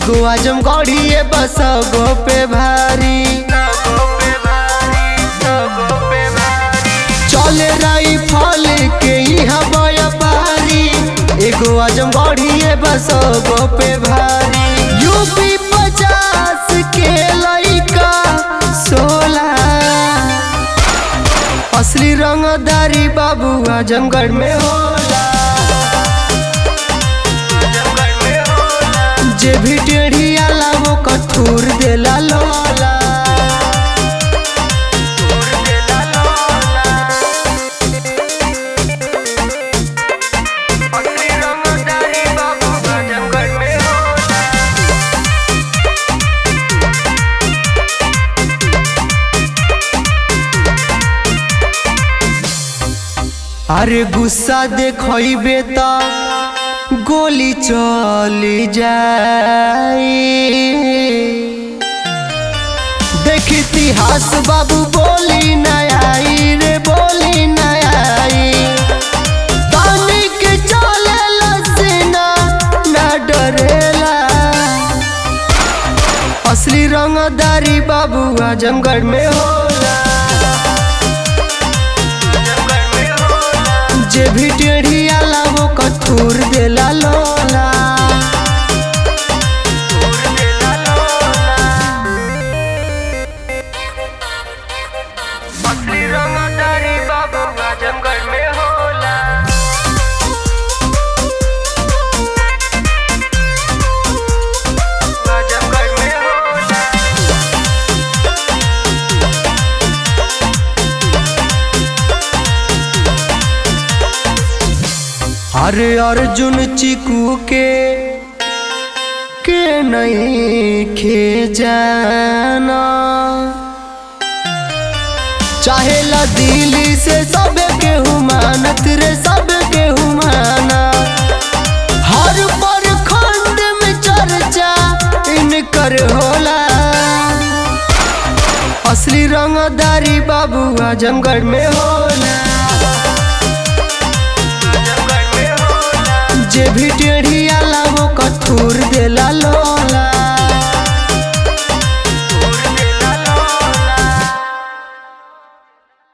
एगो आजम गढ़िए बस गो पे भारी चले राई फल के यहाँ व्यापारी एगो आजम गढ़िए बस गो पे भारी यूपी पचास के लइका सोलह असली रंगदारी बाबू आजमगढ़ में होला जे भी टेढ़ी आला वो कठोर देला लोला असली रंगदारी बाबू आजमगढ़ में होला अरे गुस्सा देखबे त गोली चली जाई देख इतिहास बाबू बोली न आई रे बोली न आई तानी के चलेला सीना न डरेला असली रंगदारी बाबू आजमगढ़ में होला जे भी टेढ़ी आला वो कठोर देला लोला असली रंगदारी बाबू आजमगढ़ में होला आजमगढ़ में होला अरे अर्जुन चिकू के के नहीं खे जाना चाहे ला दिल्ली से सब के हुमानत रे सब के हुमाना हर पर खंड में चर्चा इनकर होला असली रंगदारी बाबू आजमगढ़ में होला जे भी टेढ़ी आला वो कठोर देला लोला